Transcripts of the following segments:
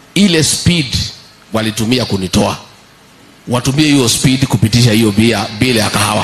ile speed walitumia kunitoa watumie hiyo speed kupitisha hiyo bia bila ya kahawa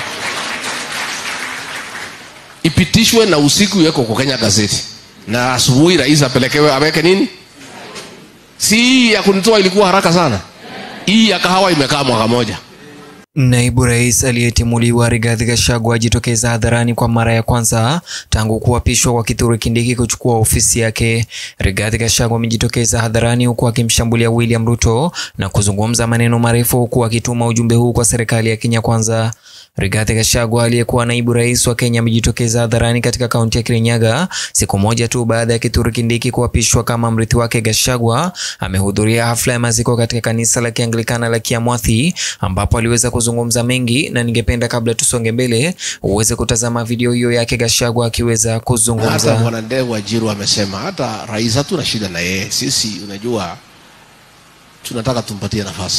ipitishwe na usiku iweko kwa Kenya gazeti na asubuhi rais apelekewe aweke nini si hii ya kunitoa ilikuwa haraka sana hii ya kahawa imekaa mwaka moja Naibu rais aliyetimuliwa Rigathi Gachagua ajitokeza hadharani kwa mara ya kwanza tangu kuapishwa kwa Kithure Kindiki kuchukua ofisi yake. Rigathi Gachagua amejitokeza hadharani huku akimshambulia William Ruto na kuzungumza maneno marefu huku akituma ujumbe huu kwa serikali ya Kenya Kwanza. Rigathi Gachagua aliyekuwa naibu rais wa Kenya amejitokeza hadharani katika kaunti ya Kirinyaga siku moja tu baada ya Kithure Kindiki kuapishwa kama mrithi wake. Gachagua amehudhuria hafla ya maziko katika kanisa la Kianglikana la Kiamwathi ambapo aliweza kuzungumza mengi, na ningependa kabla tusonge mbele uweze kutazama video hiyo yake Gachagua akiweza hata kuzungumza. bwana Ndevu Wajiru amesema hata rais hatuna shida na yeye sisi unajua tunataka tumpatie nafasi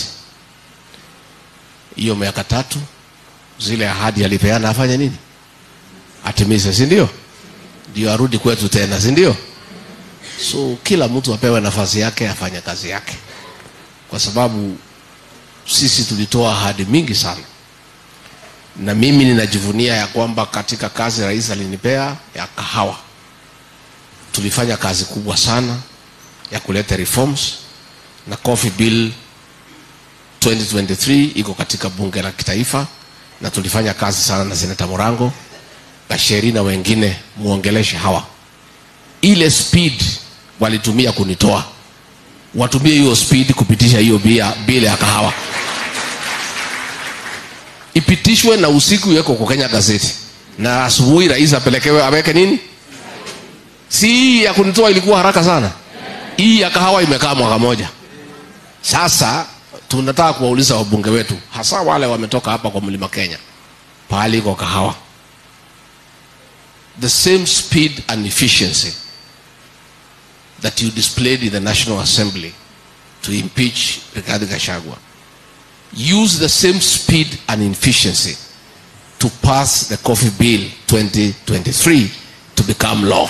hiyo miaka tatu zile ahadi alipeana afanye nini atimize si ndio ndio arudi kwetu tena si ndio so kila mtu apewe nafasi yake afanye kazi yake kwa sababu sisi tulitoa ahadi mingi sana na mimi ninajivunia ya kwamba katika kazi rais alinipea ya kahawa tulifanya kazi kubwa sana ya kuleta reforms na coffee bill 2023 iko katika bunge la kitaifa na tulifanya kazi sana na seneta Morango Gasheri na wengine muongeleshe hawa ile speed walitumia kunitoa watumie hiyo speed kupitisha hiyo bia bila ya kahawa ipitishwe na usiku iweko kwa Kenya gazeti na asubuhi rais apelekewe aweke nini si hii ya kunitoa ilikuwa haraka sana hii ya kahawa imekaa mwaka moja sasa tunataka kuwauliza wabunge wetu hasa wale wametoka hapa kwa mlima Kenya pahali iko kahawa the same speed and efficiency that you displayed in the National Assembly to impeach Rigathi Gachagua use the same speed and efficiency to pass the coffee bill 2023 to become law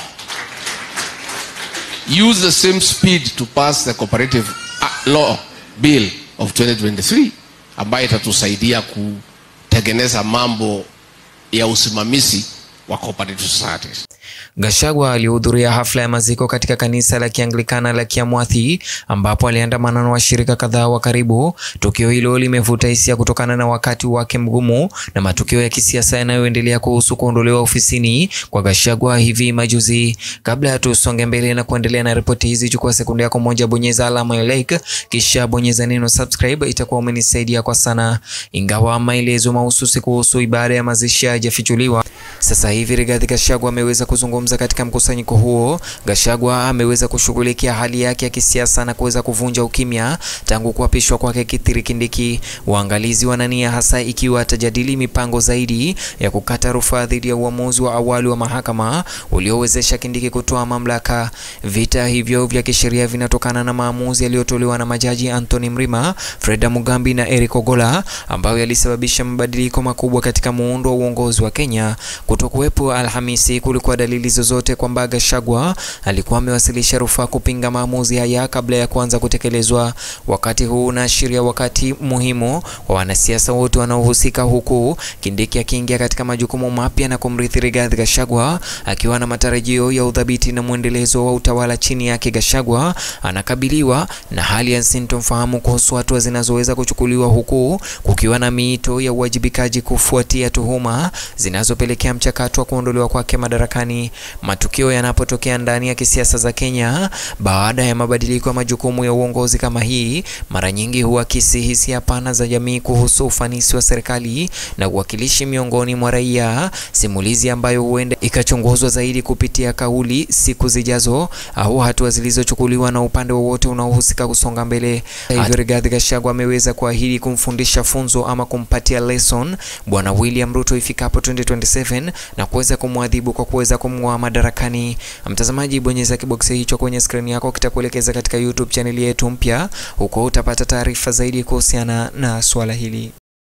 use the same speed to pass the cooperative uh, law bill of 2023 ambayo itatusaidia kutengeneza mambo ya usimamizi wa cooperative societies Gachagua alihudhuria hafla ya maziko katika kanisa la Kianglikana la Kiamwathi ambapo aliandamana na washirika kadhaa wa karibu. Tukio hilo limevuta hisia kutokana na wakati wake mgumu na matukio ya kisiasa yanayoendelea kuhusu kuondolewa ofisini kwa Gachagua hivi majuzi. Kabla ya tusonge mbele na kuendelea na ripoti hizi, chukua sekunde yako moja, bonyeza alama ya like, kisha bonyeza neno subscribe, itakuwa umenisaidia kwa sana. Ingawa maelezo mahususi kuhusu ibada ya mazishi hayajafichuliwa, sasa hivi Rigathi Gachagua ameweza kuzungumza katika mkusanyiko huo. Gachagua ameweza kushughulikia hali yake ya kisiasa na kuweza kuvunja ukimya tangu kuapishwa kwake Kithure Kindiki. Waangalizi wanania hasa ikiwa atajadili mipango zaidi ya kukata rufaa dhidi ya uamuzi wa awali wa mahakama uliowezesha Kindiki kutoa mamlaka. Vita hivyo vya kisheria vinatokana na maamuzi yaliyotolewa na majaji Anthony Mrima, Freda Mugambi na Eric Ogola ambayo yalisababisha mabadiliko makubwa katika muundo wa uongozi wa Kenya. Kutokuwepo Alhamisi kulikuwa dalili zozote kwamba Gachagua alikuwa amewasilisha rufaa kupinga maamuzi haya kabla ya kuanza kutekelezwa. Wakati huu unaashiria wakati muhimu kwa wanasiasa wote wanaohusika, huku Kindiki akiingia katika majukumu mapya na kumrithi Rigathi Gachagua akiwa na matarajio ya udhabiti na mwendelezo wa utawala chini yake. Gachagua anakabiliwa na hali ya sintofahamu kuhusu hatua zinazoweza kuchukuliwa, huku kukiwa na miito ya uwajibikaji kufuatia tuhuma zinazopelekea mchakato wa kuondolewa kwake madarakani. Matukio yanapotokea ndani ya kisiasa za Kenya baada ya mabadiliko ya majukumu ya uongozi kama hii, mara nyingi huakisi hisia pana za jamii kuhusu ufanisi wa serikali na uwakilishi miongoni mwa raia, simulizi ambayo huenda ikachunguzwa zaidi kupitia kauli siku zijazo au hatua zilizochukuliwa na upande wowote unaohusika kusonga mbele. Hivyo Rigathi Gachagua ameweza kuahidi kumfundisha funzo ama kumpatia lesson Bwana William Ruto ifikapo 2027 na kuweza kumwadhibu kwa kuweza kumng'oa madarakani. Mtazamaji, bonyeza kiboksi hicho kwenye skrini yako, kitakuelekeza katika YouTube chaneli yetu mpya, huko utapata taarifa zaidi kuhusiana na swala hili.